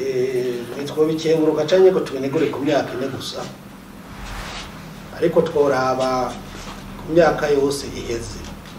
ntitwobikenguruka canke ngo tubinegure ku myaka ine gusa ariko tworaba ku myaka yose iheze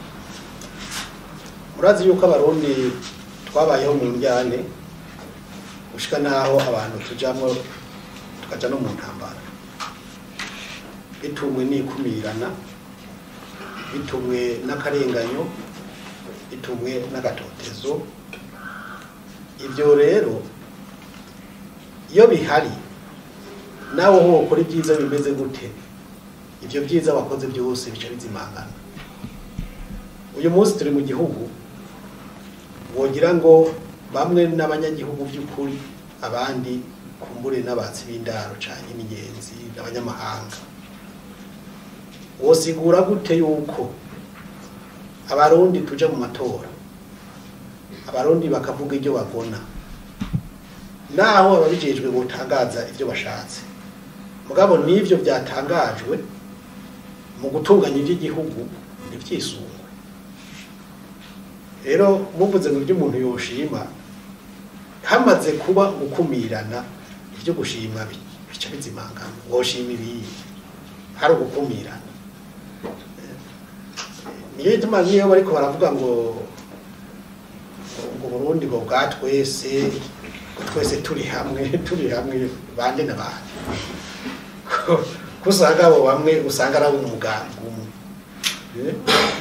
murazi yuko abarundi twabayeho mu njyane gushika naho abantu tujamwo tukaja no mu ntambara bitumwe n'ikumirana bitumwe n'akarenganyo bitumwe n'agatotezo ibyo rero iyo bihari nawe ho ukora ibyiza bimeze gute ibyo byiza wakoze byose bica bizimangana uyu munsi turi mu gihugu wogira ngo bamwe n'abanyagihugu by'ukuri abandi kumbure n'abatsi b'indaro cyane n'ingenzi n'abanyamahanga wosigura gute yuko abarundi tuja mu matora abarundi bakavuga ibyo bagona naho ababijejwe botangaza ibyo bashatse mugabo n'ivyo byatangajwe mu gutunganya iby'igihugu ntibyisungwe rero muvuze ngo ibyo umuntu yoshima hamaze kuba gukumirana ibyo gushimwa bi- bica bizimangana woshima ibiyi hari ugukumirana niyo ituma niyo bariko baravuga ngo ngo Burundi ngo bwa twese ngo twese turi hamwe turi hamwe bande na bande ko usanga abo bamwe usanga ari umugambi umwe Eh?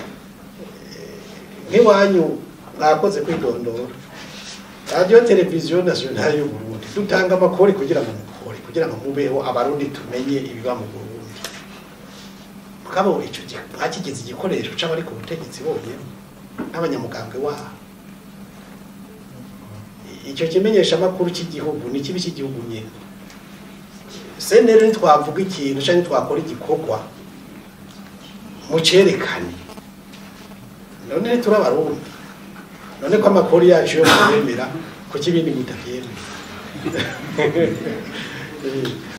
nk'iwanyu mwakoze kwidondora radiyo televiziyo nasiyonari y'u Burundi dutanga amakori kugira ngo mukore kugira ngo mubeho abarundi tumenye ibiba mu Burundi mugabo ico gihe mwakigize igikoresho c'abari ku butegetsi bonyene n'abanyamugambwe waho icyo kimenyesha amakuru cy'igihugu ni kibi cy'igihugu nyine senere ntitwavuga ikintu cyangwa ntitwakora igikorwa mucerekane none turi abarundi none ko amakuru yacu yo mubemera kuki ibindi mutabyemera